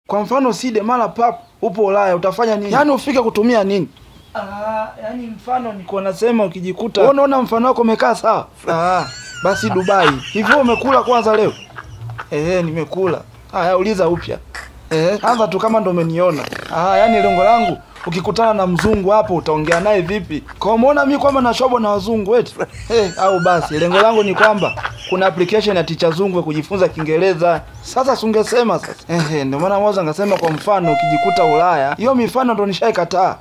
Kwa mfano Side, mara pap upo Ulaya, utafanya nini? Yaani ufike kutumia nini? Ah, yani mfano niko nasema ukijikuta. Wewe unaona mfano wako umekaa sawa? Ah, basi Dubai. Hivyo umekula kwanza leo? Eh, nimekula. Haya, uliza upya. Eh, anza tu kama ndo umeniona. Ah, yani lengo langu ukikutana na mzungu hapo utaongea naye vipi? Kwa umeona mimi kwamba nashobo na wazungu eti? Eh, au basi lengo langu ni kwamba kuna application ya Ticha Zungu ya kujifunza Kiingereza. Sasa sungesema sasa. Eh, ndio maana mwanzo ngasema kwa mfano ukijikuta Ulaya. Hiyo mifano ndo nishaikataa.